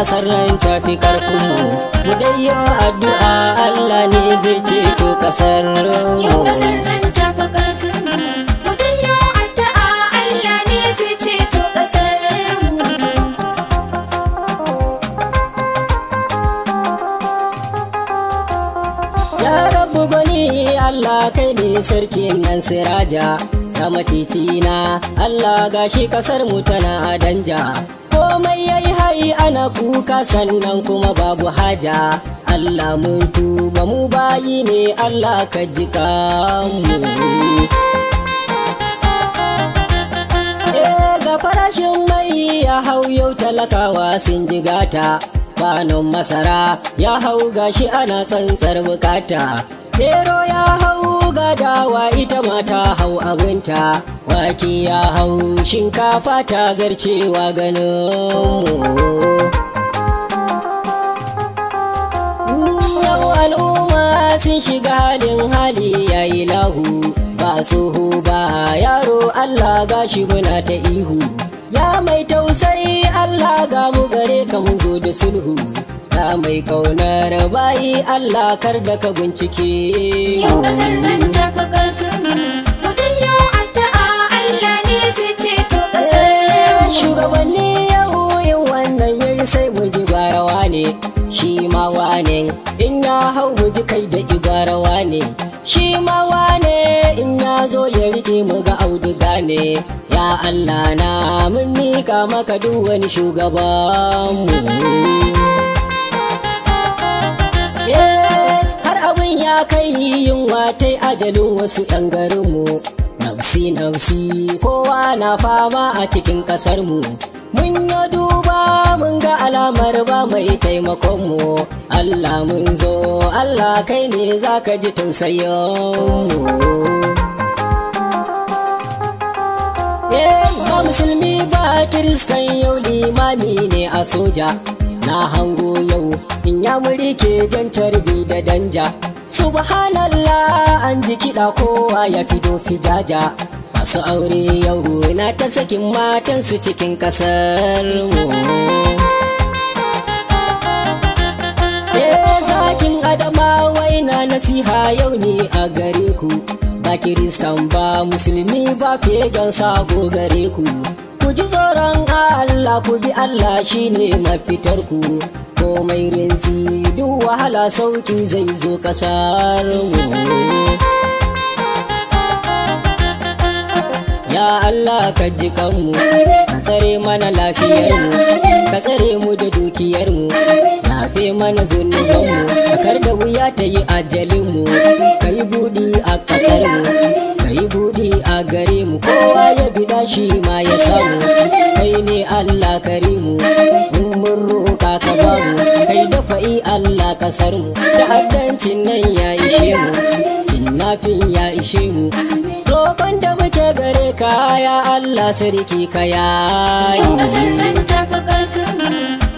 kasar nan tafi karfinmu mu dai yi addu'a Allah ne zai ceto kasar Yau mu kasar nan ta fi ƙarfin mu. Mu danyo addu'a Allah ne zai ceto ƙasar mu. Ya rabu gwani Allah kai ne sarkin nan siraja sama titina Allah gashi kasar mu tana danja komai yayi hai ana kuka sannan kuma babu haja Allah mun tuba mu bayi ne Allah ka jika mu Eh, ga farashin mai ya hau yau talakawa sun jigata kwanon masara ya hau gashi ana tsantsar bukata Bero ya hau ga dawa ita ma ta hau abinta wake ya hau shinkafa ta zarcewa ganin mu Yau al'umma sun shiga halin hali yayi lahu ba tsoho ba yaro Allah gashi muna ta ihu ya mai tausayi Allah ga mu gare ka mun zo da sulhu ya mai kaunar bayi Allah kar da ka bincike Yau kasar nan ta fi ƙarfin mu. Mu danyo addu'a Allah ne zai ceto ƙasar Eh, mu. shugabanni yau yin wannan yin sai mu ji gwarawa ne shi ma wane in ya hau mu ji kai da igwarawa ne shi ma wane in ya zo ya rike mu ga auduga ne ya Allah na mun mika maka duk wani shugabanmu Eh, har abin ya kai yunwa ta ajalin wasu 'yan garinmu nafsi nafsi kowa na fama a cikin ƙasarmu mun yi duba mun ga alamar ba mai taimakonmu Allah mun zo Allah kai ne za ka ji tausayinmu Eh, ba musulmi ba kiristan yau limami ne a soja na hango yau in ya muri ke jan carbi da danja subhanallah an ji kiɗa kowa ya fido fijaja masu aure yau na ta sakin matansu cikin ƙasar mu Eh, zakin adama wai na nasiha yau ne a gare ku ba kiristan ba musulmi ba fegan sago gare ku ku ji tsoron Allah ku bi Allah shine mafitar ku komai rinsi duk wahala sauki zai zo kasar mu Ya Allah ka ji kanmu, ka tsare mana lafiyarmu, ka tsare mu da dukiyarmu, yafe mana zunubanmu, ka kar da wuya ta yi ajalinmu, ka yi buɗi a ƙasarmu, ka yi buɗi a gare mu, kowa ya bida shi ma ya samu, kai ne Allah karimu, in mun roƙa ka bamu, kai dafa'i Allah ƙasarmu, ta'addancin nan ya ishe mu, kinnafin ya ishe mu. roƙon da muke gare ka ya Allah sarki ka Yau kasar yayi nan ta fi ƙarfin mu.